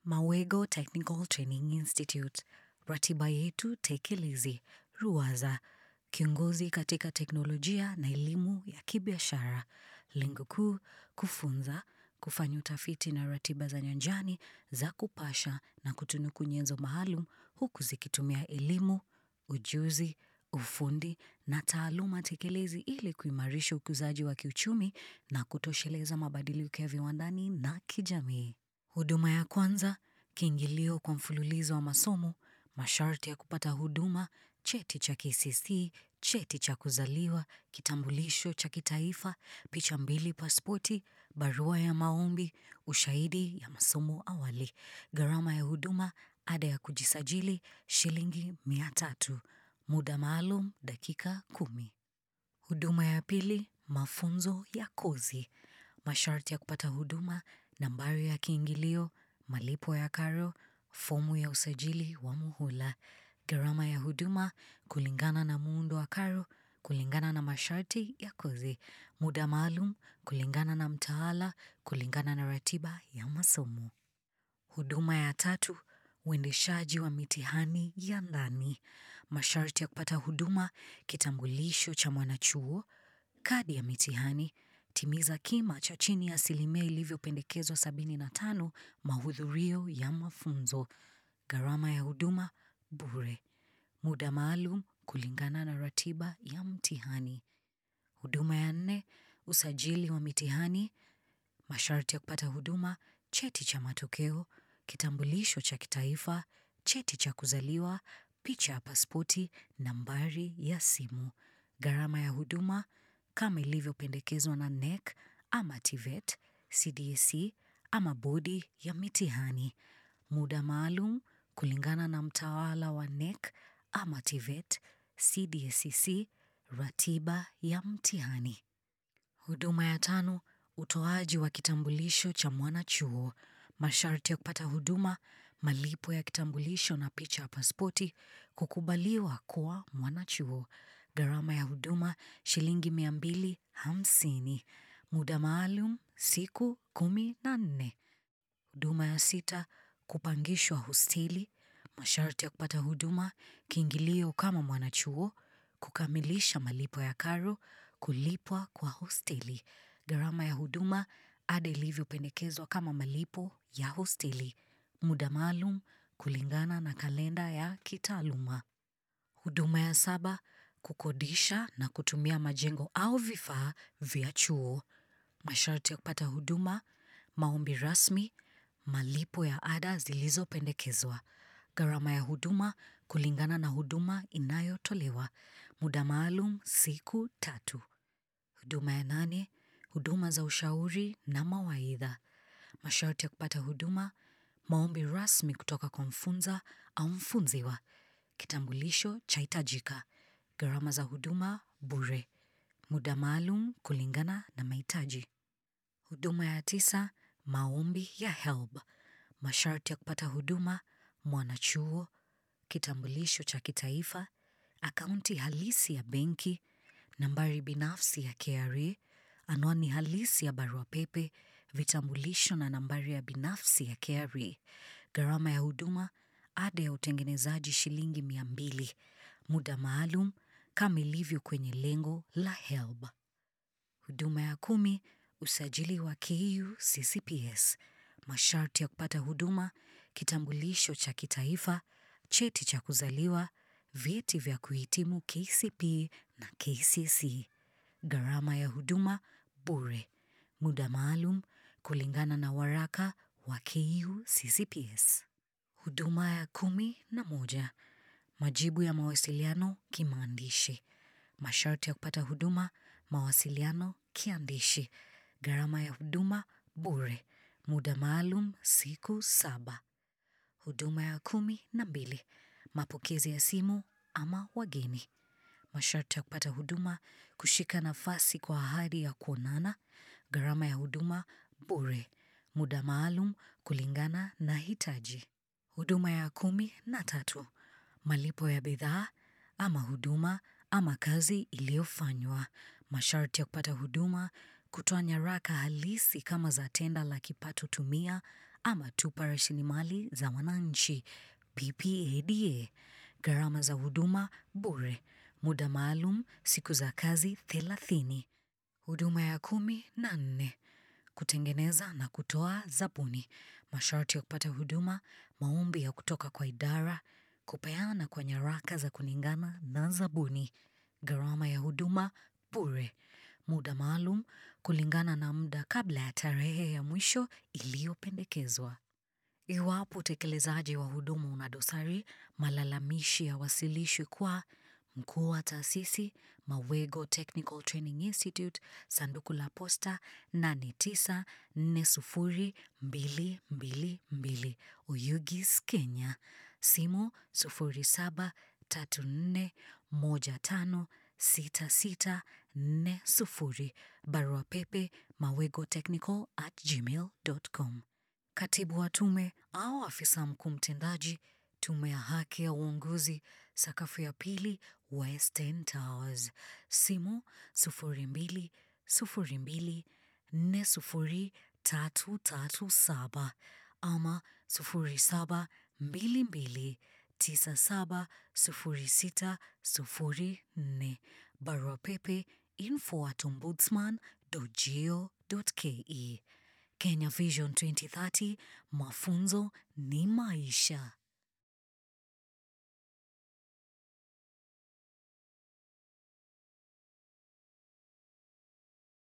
Mawego Technical Training Institute, ratiba yetu tekelezi, Ruwaza, kiongozi katika teknolojia na elimu ya kibiashara. Lengo kuu, kufunza, kufanya utafiti na ratiba za nyanjani za kupasha na kutunuku nyenzo maalum huku zikitumia elimu, ujuzi, ufundi na taaluma tekelezi ili kuimarisha ukuzaji wa kiuchumi na kutosheleza mabadiliko ya viwandani na kijamii. Huduma ya kwanza, kiingilio kwa mfululizo wa masomo, masharti ya kupata huduma, cheti cha KCSE, cheti cha kuzaliwa, kitambulisho cha kitaifa, picha mbili pasipoti, barua ya maombi, ushahidi ya masomo awali, gharama ya huduma, ada ya kujisajili, shilingi mia tatu, muda maalum dakika kumi. Huduma ya pili, mafunzo ya kozi. Masharti ya kupata huduma, nambari ya kiingilio, malipo ya karo, fomu ya usajili wa muhula. Gharama ya huduma, kulingana na muundo wa karo, kulingana na masharti ya kozi. Muda maalum, kulingana na mtaala, kulingana na ratiba ya masomo. Huduma ya tatu, uendeshaji wa mitihani ya ndani. Masharti ya kupata huduma, kitambulisho cha mwanachuo, kadi ya mitihani, timiza kima cha chini ya asilimia ilivyopendekezwa sabini na tano mahudhurio ya mafunzo. Gharama ya huduma, bure. Muda maalum kulingana na ratiba ya mtihani. Huduma ya nne, usajili wa mitihani, masharti ya kupata huduma, cheti cha matokeo, kitambulisho cha kitaifa, cheti cha kuzaliwa, picha ya pasipoti, nambari ya simu. Gharama ya huduma, kama ilivyopendekezwa na NEC ama TVET, CDC ama bodi ya mitihani. Muda maalum kulingana na mtaala wa NEC ama TVET, CDSCC, ratiba ya mtihani. Huduma ya tano, utoaji wa kitambulisho cha mwanachuo. Masharti ya kupata huduma, malipo ya kitambulisho na picha ya pasipoti, kukubaliwa kuwa mwanachuo. Gharama ya huduma, shilingi mia mbili hamsini. Muda maalum, siku kumi na nne. Huduma ya sita, kupangishwa hosteli, masharti ya kupata huduma, kiingilio kama mwanachuo, kukamilisha malipo ya karo, kulipwa kwa hosteli. Gharama ya huduma, ada ilivyopendekezwa kama malipo ya hosteli. Muda maalum, kulingana na kalenda ya kitaaluma. Huduma ya saba, kukodisha na kutumia majengo au vifaa vya chuo. Masharti ya kupata huduma, maombi rasmi, malipo ya ada zilizopendekezwa. Gharama ya huduma, kulingana na huduma inayotolewa. Muda maalum, siku tatu. Huduma ya nane, huduma za ushauri na mawaidha. Masharti ya kupata huduma, maombi rasmi kutoka kwa mfunza au mfunziwa. Kitambulisho chahitajika. Gharama za huduma, bure. Muda maalum kulingana na mahitaji. Huduma ya tisa, maombi ya HELB. Masharti ya kupata huduma, mwanachuo, kitambulisho cha kitaifa, akaunti halisi ya benki, nambari binafsi ya KRA, anwani halisi ya barua pepe, vitambulisho na nambari ya binafsi ya KRA. Gharama ya huduma, ada ya utengenezaji shilingi mia mbili. Muda maalum, kama ilivyo kwenye lengo la HELB. Huduma ya kumi, usajili wa KU CCPS. Masharti ya kupata huduma, kitambulisho cha kitaifa, cheti cha kuzaliwa, vyeti vya kuhitimu KCPE na KCSE. Gharama ya huduma, bure. Muda maalum, kulingana na waraka wa KU CCPS. Huduma ya kumi na moja, majibu ya mawasiliano kimaandishi. Masharti ya kupata huduma, mawasiliano kiandishi. Gharama ya huduma, bure. Muda maalum, siku saba. Huduma ya kumi na mbili, mapokezi ya simu ama wageni. Masharti ya kupata huduma, kushika nafasi kwa ahadi ya kuonana. Gharama ya huduma, bure. Muda maalum, kulingana na hitaji. Huduma ya kumi na tatu, malipo ya bidhaa ama huduma ama kazi iliyofanywa. Masharti ya kupata huduma, kutoa nyaraka halisi kama za tenda la kipato tumia ama tupa rasilimali za wananchi PPADA. Gharama za huduma bure, muda maalum siku za kazi thelathini. Huduma ya kumi na nne kutengeneza na kutoa zabuni, masharti ya kupata huduma, maombi ya kutoka kwa idara, kupeana kwa nyaraka za kulingana na zabuni. Gharama ya huduma bure, muda maalum kulingana na muda kabla ya tarehe ya mwisho iliyopendekezwa. Iwapo utekelezaji wa huduma una dosari, malalamishi yawasilishwe kwa mkuu wa taasisi, Mawego Technical Training Institute, sanduku la posta 8940222, Oyugis, Kenya. Simu 0734156640. Barua pepe mawegotechnical at gmail.com. Katibu wa tume au afisa mkuu mtendaji, Tume ya Haki ya Uongozi, sakafu ya pili, Western Towers. Simu 0202400337 ama 0722970604. Barua pepe info at ombudsman.go.ke. Kenya Vision 2030, mafunzo ni maisha.